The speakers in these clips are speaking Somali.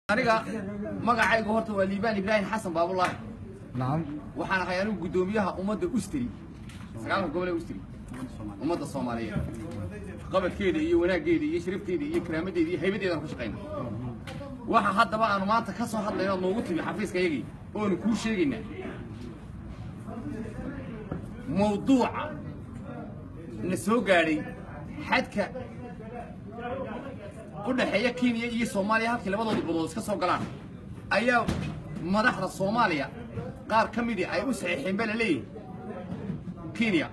aniga magacaygu horta waa liibaan ibraahim xasan baabulaahi نعم waxaan ahay anigu guddoomiyaha ummadda ustri sagaalka gobol ee ustri ummadda soomaaliyeed qabadkeeda iyo wanaaggeeda iyo sharafteeda iyo karaamadeeda iyo haybadeedaan ku shaqayna waxa haddaba aanu maanta ka soo hadlayno ood noogu timi xafiiska yagii oonu kuu sheegaynaa mawduuca na soo gaadhay xadka u dhexeeya kenya iyo soomaaliya halkii labadooda badood iska soo galaan ayaa madaxda soomaaliya qaar ka midii ay u saxiixeen baa la leeyahay kenya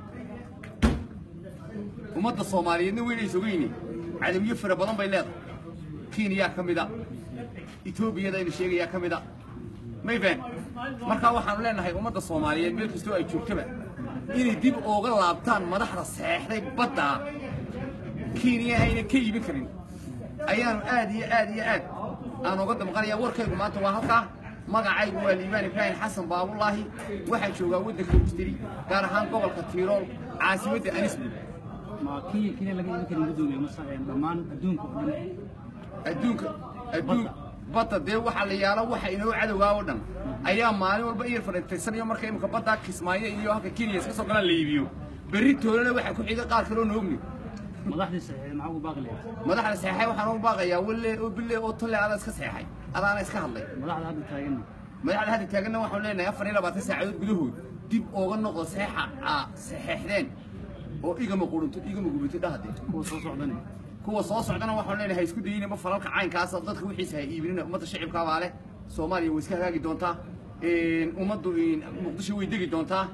ummadda soomaaliyeedna weynaysa ogeyni cadawyo fara badan bay leedahay kenya ka mida etoobiyadaynu sheegayaa ka mida mayfan markaa waxaanu leenahay ummadda soomaaliyeed meel kastoo ay joogtaba inay dib ooga laabtaan madaxda saxeexday badda kenya ayna ka iibin karin ayaanu aad iyo aad iyo aad aan uga damqanaya warkaygu maanta waa halkaa magacaygu waa liibaan ibraahim xasan baabulaahi waxaan joogaa waddanka ustiri gaar ahaan gobolka tiirool caasimadda anisbu ma kenya keliya laga iibin karin gudoomiye mase dhammaan adduunka oo dhan adduunka adduun badda dee waxaa la yaalo waxa inoo cadowgaa oo dhan ayaa maalin walba iyar fadhiistaysanayo marka imika badda kismaayo iyo halka kenya iska soo galaan la iibiyo berri toolana waxaa ku xiga qaar kaloo noogni madaxdii saxiixday maxaa ugu baaqi lahayd madaxda saxeexay waxaan ugu baaqayaa walle oo bille oo tolle adaa iska saxeexay adaana iska hadlay madaxda hadda taaganna madaxda hadda taaganna waxaan leenahay afar iyo labaatan saacadood gudahood dib ooga noqdo saxeexa aa saxeexdeen oo igama qurunto igama gubato dhahadee kuwa soo socdana kuwa soo socdana waxaan leenahay isku dayinaba falalka caynkaasa dadka wixiisa ha iibinina ummadda shacibkaa baa leh soomaaliya way iska hagaagi doontaa ummaddu muqdisho way degi doontaa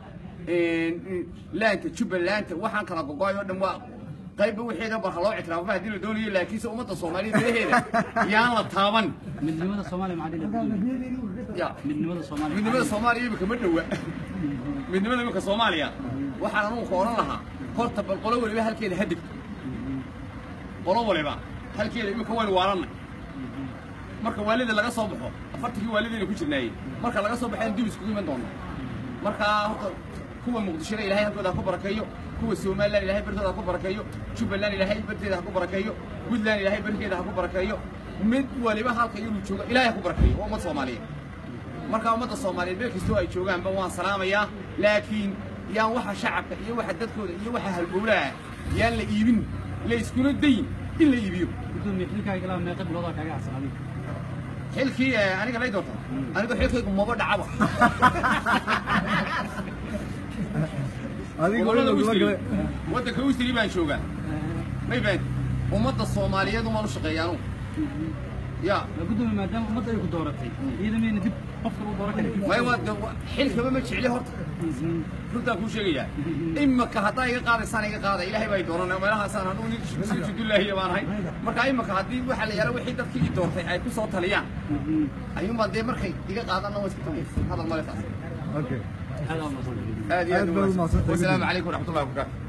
laanta jubbalanta waxaan kala gogoay oo dhan waa qaybba wixeeda barka loo ictiraafo haddii la doonayo laakiinse ummadda soomaaliyeed gudaheeda yaan la taaban midnimada soomaaliya maxaa dhihi gudoomiye ya midnimada soomaaliya midnimada soomaaliya imika ma dhowa midnimada imika soomaaliya waxaan anugu ka odhan lahaa horta bal qolo waliba halkeeda ha degto qolo waliba halkeeda imika waynu waalanay marka waalida laga soo baxo afartankii waalidayna ku jirnaayey marka laga soo baxeen dib iskugu iman doona markaa horta kuwa muqdishona ilaahay halkooda ha ku barakeeyo kuwa somalilan ilaahay bartooda ha ku barakeeyo jubbaland ilaahay barteeda ha ku barakeeyo puntland ilaahay barkeeda ha ku barakeeyo mid waliba halka iyadu jooga ilaahay ha ku barakeeyo waa ummad soomaaliyeed markaa ummadda soomaaliyeed meel kastoo ay joogaanba waan salaamayaa laakiin yaan waxa shacabka iyo waxa dadkooda iyo waxa halbowlaha yaan la iibin la iskuna dayin in la iibiyo gudoomiye xilkaaga ilaa meeqa biloodaa kaaga cabsan adiga xilkii eh, aniga lay doonta aniga xilkaygu maba dhacaba adiga gobollada weliba ustri gabagale waddanka ustri baan joogaa may fahan ummadda soomaaliyeed umaan u shaqeeya anugu ya waa gudoomiye maadaama ummadda ay ku dooratay iyada mayna dib qofka u dooran karin may waa de- wa- xilkaba ma jecli horta runtaan kuu sheegayaa imaka haddaa iga qaadaysaan iga qaada ilaahay baa i doorana meelahaasaan anugu nin sujudullaahiya baan ahay marka imaka haddii waxa la yaala wixii dadkii i doortay ay ku soo taliyaan ayuunbaa dee markay iga qaadana waa iska tagay hadal male taas okay aad aa umahadsan aad iyo aad Aad baad u mahadsantahay. wasalaamu calaykum waraxmatullahi wabarakaatu